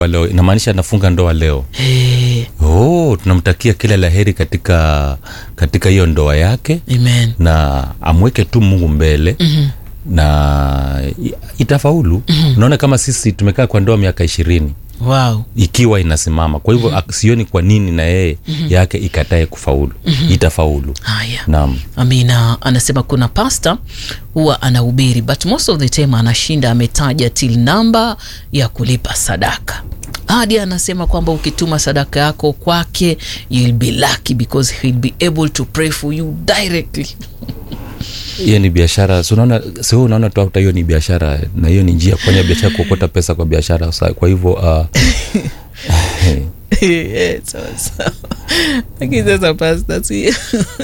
leo inamaanisha anafunga ndoa leo Eh, oh, tunamtakia kila la heri katika katika hiyo ndoa yake amen na amweke tu mungu mbele mm-hmm. na i- itafaulu mm-hmm. unaona kama sisi tumekaa kwa ndoa miaka ishirini wow ikiwa inasimama kwa hivyo mm-hmm. sioni kwa nini na yeye mm-hmm. yake ikatae kufaulu mm-hmm. itafaulu haya naam amina anasema kuna pasta huwa anahubiri but most of the time anashinda ametaja till namba ya kulipa sadaka hadi anasema kwamba ukituma sadaka yako kwake you'll be lucky because he'll be able to pray for you directly hiyo ni biashara si unaona si wewe unaona tu hata hiyo ni biashara na hiyo ni njia ya kufanya biashara kuokota pesa kwa biashara Sa- kwa hivyo uh, Eh, sawa sawa lakini sasa pasta si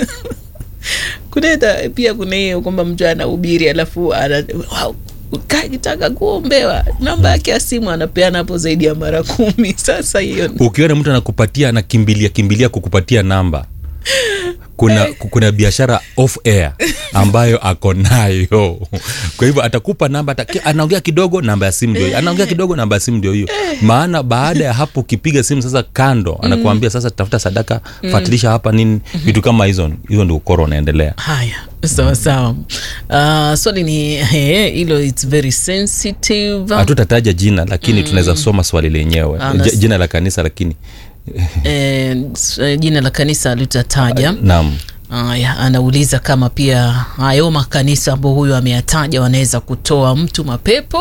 kuneta pia kuna hiyo kwamba mtu anahubiri alafu ana wow, kakitaka kuombewa namba yake ya simu anapeana hapo zaidi ya mara kumi sasa hiyo ukiona mtu anakupatia anakimbilia kimbilia kukupatia namba kuna kuna biashara off air ambayo ako nayo kwa hivyo atakupa namba ataki- anaongea kidogo namba ya simu ndio hiyo anaongea kidogo namba ya simu ndio hiyo maana baada ya hapo ukipiga simu sasa kando anakuambia sasa tafuta sadaka fuatilisha hapa nini vitu kama hizo hizo ndio ukoro unaendelea haya sawa sawa uh, swali ni eh, hilo its very sensitive hatutataja jina lakini tunaweza soma swali lenyewe Ah, nas- J- jina la kanisa lakini eh, s- eh, jina la kanisa litataja naam Aya, anauliza kama pia hayo makanisa ambao huyo ameyataja wanaweza kutoa mtu mapepo